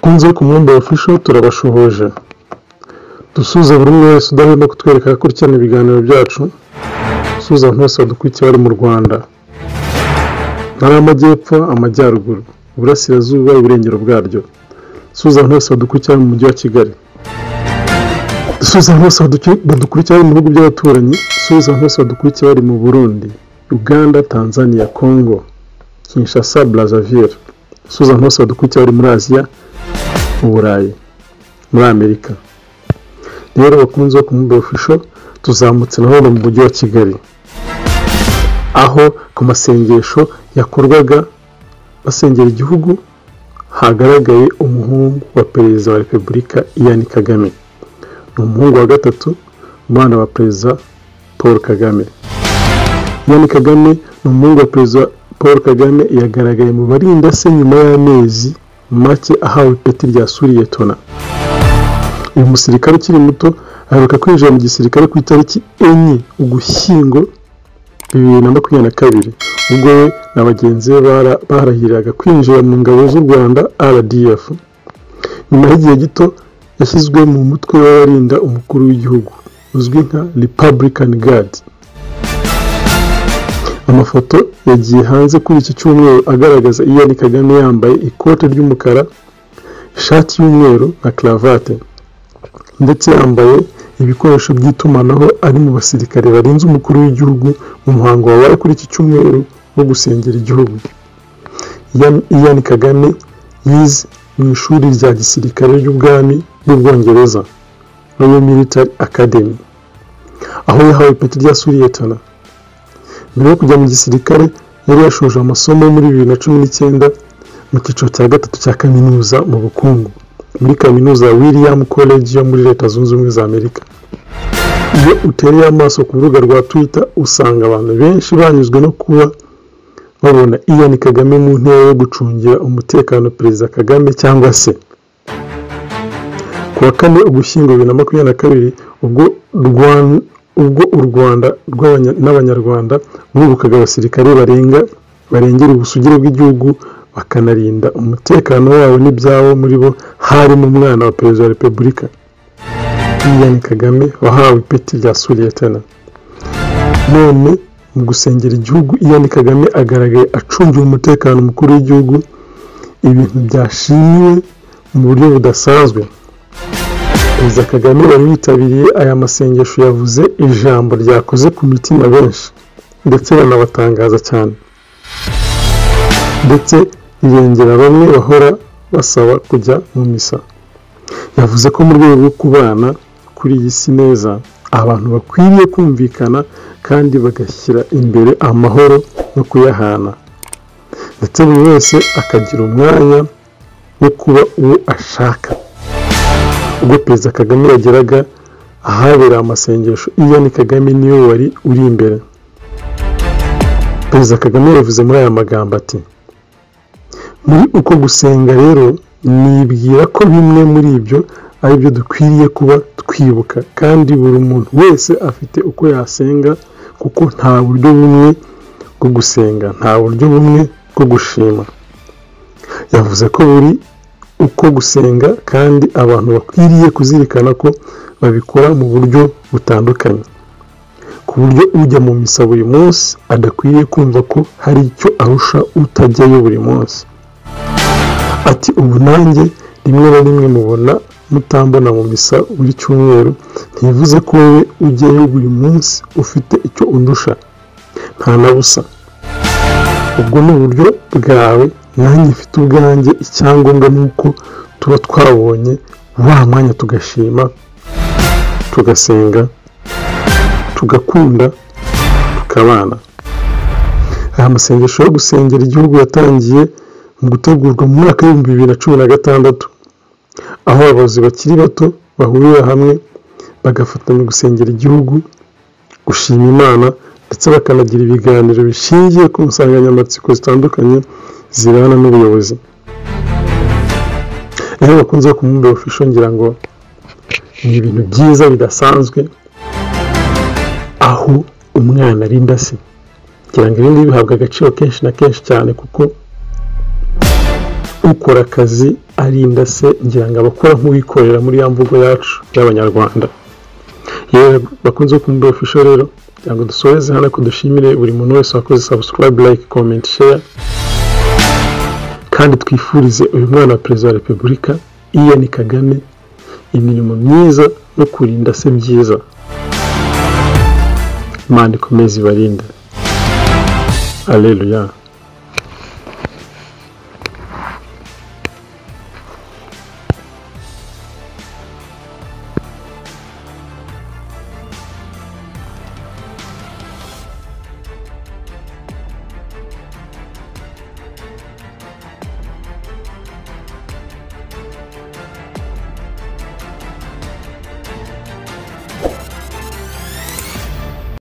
umusanzu wo ku mubumbe official turabashuhuje dusuze buri umwe wese udahwema kutwereka akurikirana ibiganiro byacu dusuze abantu bose badukurikira bari mu rwanda ntara y'amajyepfo amajyaruguru iburasirazuba iburengero bwaryo dusuze abantu bose badukurikira mu mujyi wa kigali dusuze abantu bose baduki- badukurikira bari mu bihugu by'abaturanyi dusuze abantu bose badukurikira bari mu burundi uganda tanzania congo kinshasa brazzaville dusuze abantu bose badukurikira bari muri aziya mu burayi muri amerika rero bakunze wo kumubwira ofisho tuzamutse na none mu mujyi wa kigali aho ku masengesho yakorwaga basengera igihugu hagaragaye umuhungu wa perezida wa repubulika ian kagame ni umuhungu wa gatatu umwana wa perezida paul kagame ian kagame ni umuhungu wa perezida paul kagame yagaragaye mu barinda se nyuma y'amezi make ahawe ipeti rya suriyetona uyu musirikare ukiri muto aheruka kwinjira mu gisirikare ku itariki enye ugushyingo bibiri na makumyabiri na kabiri ubwo we na bagenzi be bara- baharahiriraga kwinjira mu ngabo z'u rwanda rdf nyuma y'igihe gito yashyizwe mu mutwe w'abarinda umukuru w'igihugu uzwi nka republican guard amafoto yagiye hanze kuri iki cyumweru agaragaza ian kagame yambaye ikote ry'umukara ishati y'umweru na cravate ndetse yambaye ibikoresho by'itumanaho ari mu basirikare barinze umukuru w'igihugu mu muhango wabaye kuri iki cyumweru wo gusengera igihugu Ian- Ian Kagame yize mu ishuri rya gisirikare ry'ubwami bw'ubwongereza Royal Military Academy aho yahawe ipeti rya suriyetana mbere yo kujya mu gisirikare yari yashoje amasomo muri bibiri na cumi n'icyenda mu cyiciro cya gatatu cya kaminuza mu bukungu muri kaminuza ya William College yo muri leta zunze ubumwe za Amerika iyo utereye amaso ku rubuga rwa Twitter usanga abantu benshi banyuzwe no kuba babona Ian Kagame mu ntera yo gucungira umutekano Perezida Kagame cyangwa se ku wa kane ugushyingo bibiri na makumyabiri na kabiri ubwo Rwan- ubwo u Rwanda rw'abanya- n'Abanyarwanda rwibukaga abasirikare barenga barengera ubusugire bw'igihugu bakanarinda umutekano wabo n'ibyabo muri bo harimo umwana wa perezida wa repubulika Ian Kagame wahawe ipeti rya suriyetana none mu gusengera igihugu Ian Kagame agaragaye acungiwe umutekano umukuru w'igihugu ibintu byashimiwe mu buryo budasanzwe perezida Kagame wari witabiriye aya masengesho yavuze ijambo ryakoze ku mitima benshi ndetse banabatangaza cyane ndetse rirengera bamwe bahora basaba kujya mu misa yavuze ko mu rwego rwo kubana kuri iyi si neza abantu bakwiriye kumvikana kandi bagashyira imbere amahoro no kuyahana ndetse buri wese akagira umwanya wo kuba uwo ashaka ubwo perezida kagame yageraga ahabera amasengesho ian kagame niwe wari uri imbere perezida kagame yavuze muri aya magambo ati muri uko gusenga rero nibwira ko bimwe muri ibyo ari byo dukwiriye kuba twibuka kandi buri muntu wese afite uko yasenga kuko nta buryo bumwe bwo gusenga nta buryo bumwe bwo gushima yavuze ko buri uko gusenga kandi abantu bakwiriye kuzirikana ko babikora mu buryo butandukanye ku buryo ujya mu misa buri munsi adakwiriye kumva ko hari icyo arusha utajyayo buri munsi ati ubu nanjye rimwe na rimwe mubona mutambona mu misa buri cyumweru ntibivuze ko wowe ujyayo buri munsi ufite icyo undusha nta na busa ubwo ni uburyo bwawe nanjye mfite ubwanjye icyangombwa ni uko tuba twabonye wa mwanya tugashima tugasenga tugakunda tukabana aya masengesho yo gusengera igihugu yatangiye mu gutegurwa mu mwaka w'ibihumbi bibiri na cumi na gatandatu aho abayobozi bakiri bato bahurira hamwe bagafatanya gusengera igihugu gushima imana ndetse bakanagira ibiganiro bishingiye ku nsanganyamatsiko zitandukanye zibana n'ubuyobozi rero bakunze kumwumva ofisho ngira ngo ni ibintu byiza bidasanzwe aho umwana arinda se ngira ngo ibi ngibi bihabwa agaciro kenshi na kenshi cyane kuko ukora akazi arinda se ngira ngo abakora nk'uwikorera muri ya mvugo yacu y'abanyarwanda yewe bakunze kumva ofisho rero kugira ngo dusoreze hano ko dushimire buri muntu wese wakoze sabusikarayibe layike komenti sheya kandi twifurize uyu mwana wa perezida wa repubulika ian kagame imirimo myiza no kurinda se byiza manda ikomeze ibarinde aleluya